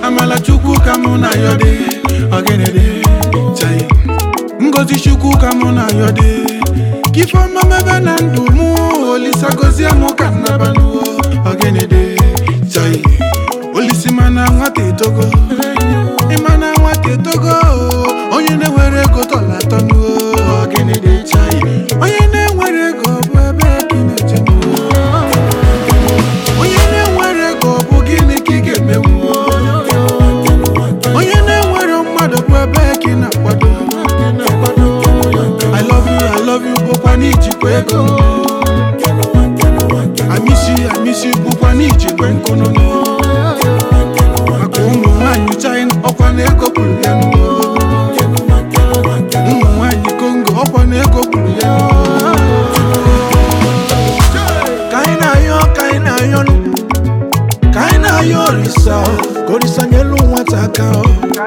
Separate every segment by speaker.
Speaker 1: amala chukwu ka mụ na ya dị ọgịnịdị chai ngozi chukwu ka mụ na ya dị ka ifeọma mebe na ndụ mụ olisa gozie mụ ka nnabanụ ọgịnịdị chai olisi mana nwata etogo ịmana nwata etogo onye na-enwere ego tọla atọnụ ọgịnịdị chai onye na-enwere ego bụ ebe ka ị na-ejenụ onye na-enwere ego bụ gịnị ka ị ga-emenwu onye na-enwere mmadụ bụ ebe ka ị na-akwado I love you, I love you bụkwa n'ijikwa ego I miss you, I miss you bụkwa n'ijikwa nkụnụ maka ụmụ nwaanyị China ọkwa na ego kwuru ya n'ụwa ụmụ nwaanyị Congo ọkwa na ego kwuru ya n'ụwa
Speaker 2: ka anyị na-ayọ ka anyị na-ayọ nụ. ka anyị na-ayọ orisa ka orisa nyelu nwata aka ọ.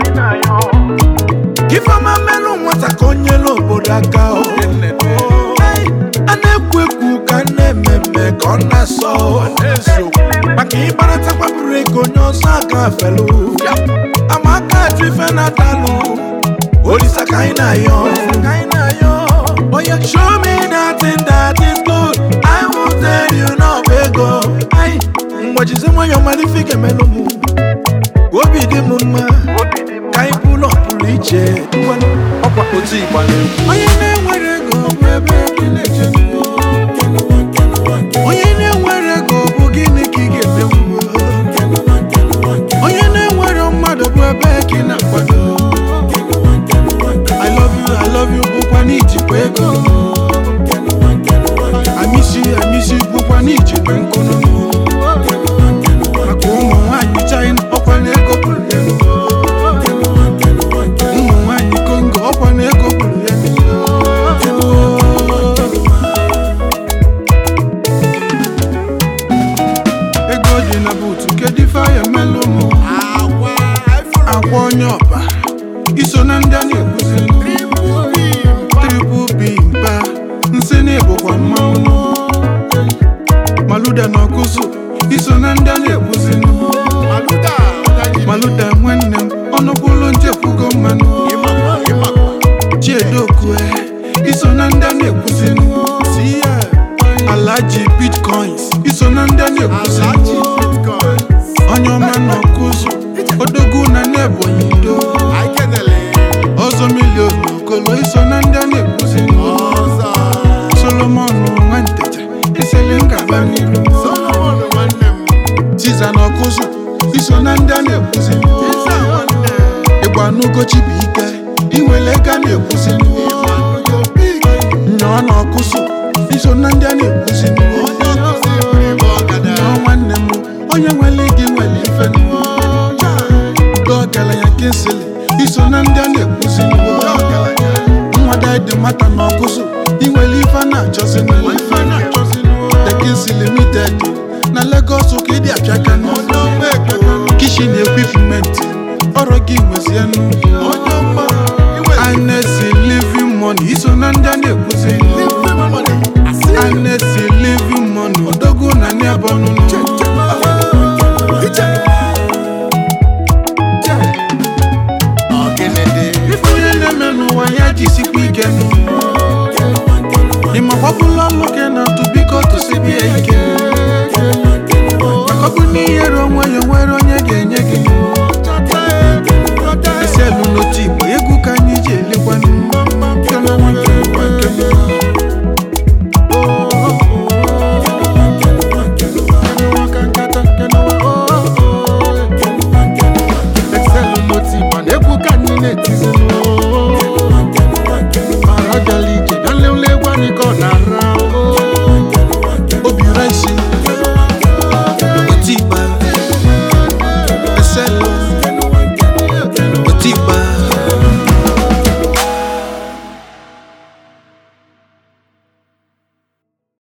Speaker 2: ka ifeọma melụ nwata ka o nyelu obodo aka ọ. Ei, a na-ekwu ekwu ka a na-eme mme ka ọ na-asọ maka ịkparatakwa bụrụ ego onye ọzọ aka felu ama aka ajụ ife na-atalụ olisa ka anyị na-ayọ ka anyị na-ayọ oya show me that thing that is good I will tell you now ego ai mgbajizi nwayọ mara ife ga-emelụ m obi dị m mma ka anyị pụlọ pụrụ iche ngwanụ, ọkwa otu ịgba na-egwu
Speaker 1: onye na-enwere ego bụ ebe ka ị na-ejenụ onye na-enwere ego bụ gịnị ka ị ga-emenwu onye na-enwere mmadụ bụ ebe ka ị na-akwado I love you, I love you bụkwa n'ijikwa ego I miss you, I miss you bụkwa n'ijikwa nkụnụ maka ụmụ nwaanyị China ọkwa na ego kwuru ya ụmụ nwaanyị Congo ọkwa na ego kwuru ya ego dị na buutu kedu ife aya melụ mụ akwa onye ọba iso na ndị a na-ekwuzi triple b mba nsị na ịbụkwa mmanwụ maluda na ọkụzụ iso na ndị a na-ekwuzi maluda nwanne m ọnụkwụlụ nchekwugo mmanụ chiedokue iso na ndị a na-ekwuzi alaji bitcoins iso na ndị a na-ekwuzi onye ọma na ọkụzụ odogwu na n'ebonyi ndo ọzọ milion okolo iso na ndị a na-ekwuzi solomon nwantecha iseli ngaba n'iru tiza na ọkụzụ iso na ndị a na-ekwuzi ịgba n'ugochi bụ ike inwele ego a na-ekwuzi nyọọ na ọkụzụ iso na ndị a na-ekwuzi nyọọ nwanne m onye nwere gị nwere ife udo ọgaranya kinsili iso na ndị a na-ekwuzi nwada dị mata na ọkụzụ inwere ife a na-achọzi tekins limited na Lagos ka ịdị apịaka kishi na ekwipment ọrụ gị nwezienụ anesi living money iso na ndị a na-ekwuzi anesi living money odogwu na n'ebọnụnụ ife onye na-eme n'ụwa ya jisikwa ike nụ ịmakwabụla nwoke na atụ biko tụsibie ike maka ọ bụ n'ihe ruo onwe ya nwere onye ga-enye gị isi elu n'otu igbo egwu ka anyị ji elekwanụ Excelu n'otu igbo na egwu ka anyị na-etizinụ ọra bịala ije bịa lele egwu anyị ka ọ na-ara obi resi otu igba eselu